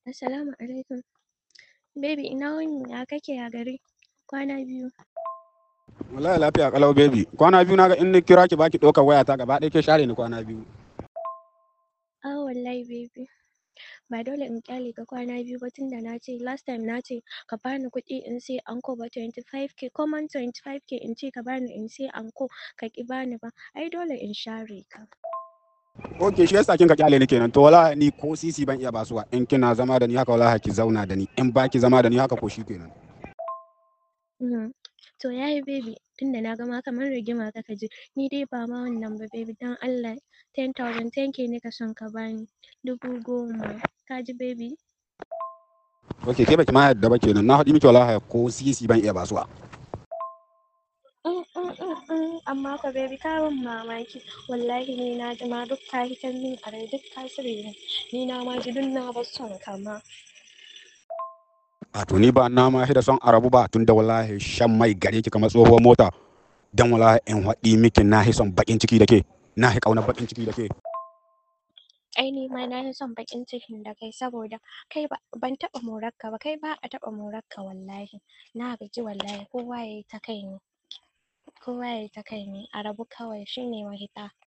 Assalamu alaikum. Baby ina wuni ya kake ya gari? Kwana biyu. Wallahi lafiya kalau baby. Kwana biyu naga in ni kira ki baki ɗaukar wayata gaba ɗaya ke share ni kwana biyu. Ah wallahi baby. Ba dole in kyale ka kwana biyu ba tunda na ce last time na ce ka bani kuɗi in sai anko ba 25k common 25k in ce ka bani in sai anko ka ki bani ba. Ai dole in share ka. Ok shi yasa kin ka kyale ni kenan to wallahi ni ko sisi ban iya basuwa in kina zama da ni haka wallahi ki zauna da ni in baki zama da ni haka ko shi kenan. Mhm. To yayi baby tunda na gama kamar rigima kaka ji ni dai ba ma wannan ba baby dan Allah 10,000 10k ne ka son ka bani dubu goma ka ji baby Ok ke baki ma yadda ba kenan na haɗi miki wallahi ko sisi ban iya basuwa. Mm, mm, mm, mm. amma ka baby ka ban mamaki wallahi ni na ji ma duk ka hitar min a rai duk ka sire ni ni na ma ji duk na bar son ka ma A to ni ba na ma da son arabu ba tunda wallahi shan mai gare ki kamar tsohuwar mota. Dan wallahi in haɗi miki na hi son bakin ciki da ke na hi ƙaunar bakin ciki da ke. ai ni ma na yi son bakin cikin da kai saboda kai ba ban taɓa morarka ba kai ba a taɓa morarka wallahi na gaji wallahi kowa yayi ta kai ne kowa yayi ta kai ne a rabu kawai shine mahita